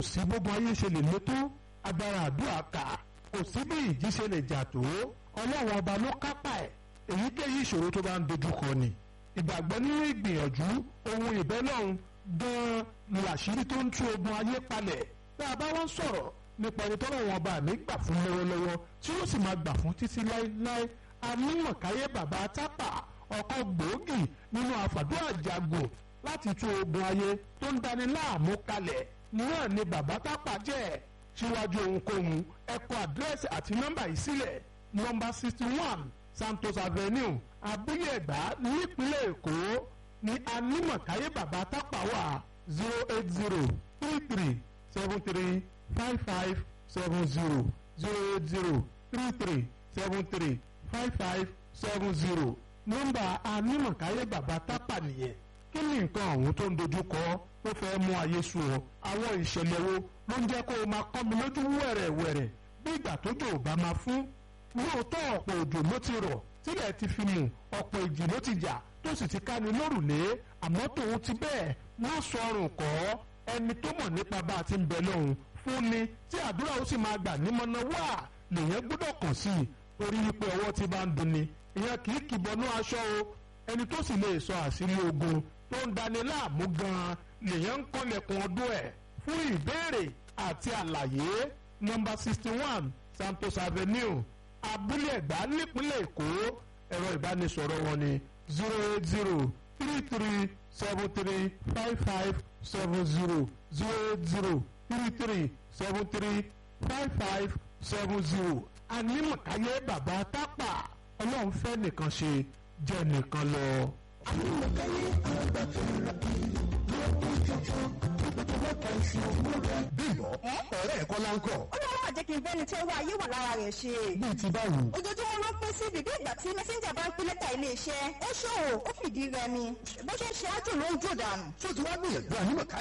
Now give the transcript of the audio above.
sí gbogbo ayé ṣe lè lé tó agbára àdúrà kà kò sí bí ìjì ṣe lè jà tó ọlọ́run ọba ló kápá ẹ̀ èyíkéyìí ìṣòro tó bá ń dojúkọ ni ìgbàgbọ́ nínú ìgbìyànjú ohun ìbẹ́lọ́run gan-an làṣírí tó ń tú ogun ayé palẹ̀ tá a bá wọ́n sọ̀rọ̀ nípa ẹni tọ́lọ́run ọba mi gbà fún lọ́wọ́lọ́wọ́ tí ó sì máa gbà fún títí láéláé anímọ̀káyé bàbá tápà ọkọ̀ gbòógì nínú àfàdúrà jagun láti tú ogun ayé tó ń dani láàmú kalẹ̀ náà ni bàbá tápà jẹ́ síwájú ohunkóhun ẹ kọ àdírẹ́sì àti nọ́mbà yìí sílẹ̀ nọ́mbà sixty one Santos Avenue abúlé ẹ̀gbá nípínlẹ̀ Èkó ní anímọ̀káyé bàbá tápà wà zero eight zero three three seven three five five seven zero zero eight zero three three seven three five five seven zero nọ́mbà anímọ̀káyé bàbá tápà nìyẹn kí ni nǹkan ọ̀hún tó ń dojúkọ tó fẹ́ mú ayé sú ọ àwọn ìṣẹ̀lẹ̀ wo ló ń jẹ́ kó o máa kọ́ mi lójú wẹ̀rẹ̀wẹ̀rẹ̀ bí ìgbà tójò ò bá máa fún lóòótọ́ ọ̀pọ̀ òjò ló ti rọ̀ tílẹ̀ ti fi mù ọ̀pọ̀ ìjì ló ti jà tó sì ti ká ni lórùlé àmọ́ tòun ti bẹ́ẹ̀ wọ́n sọrùn kọ́ ẹni tó mọ̀ nípa bá a ti ń bẹ lọ́hùn fún ni tí àdúrà ó sì máa gbà nímọ̀nà wà lèyẹn gbọ́dọ̀ kàn sí i torí wípé ọwọ́ ti bá ń dunni ìyẹn kì í kìbọnú aṣọ o ẹni tó sì lè sọ àṣírí ogun tó ń dani láàmú gan-an lèyẹn ń kọ́lẹ̀kùn ọdún ẹ̀ fún ìbéèrè àti àlàyé nọ́mbà sixty one Santos Avenue abúlé ẹ̀gbá nípínlẹ̀ Èkó ẹ̀rọ ìbánisọ̀rọ̀ wọn ni zero eight zero three three seven three five five seven zero zero eight zero three three seven three five five seven zero anímọ̀káyé bàbá tápà ọlọ́run fẹ́ nìkan ṣe jẹ́ nìkan lọ. anímọ̀káyé àgbàfẹ́ bímbọ ọ̀rẹ́ ẹ̀kọ́ láńkọ̀. ó ní wọn máa jẹ́ kí n bẹ́ni tí ó wá ayé wà lára rẹ̀ ṣe. bíi ti báwo. ojoojúmọ́ ló pín sí bíbí ìgbà tí mẹ́sẹ́ńjà bá ń pín lẹ́tà iléeṣẹ́ ó ṣòwò ó fìdí rẹmi bó ṣe ń ṣe ájò ló ń jò dànù. tó ti wá gbìyànjú ànímọ̀ká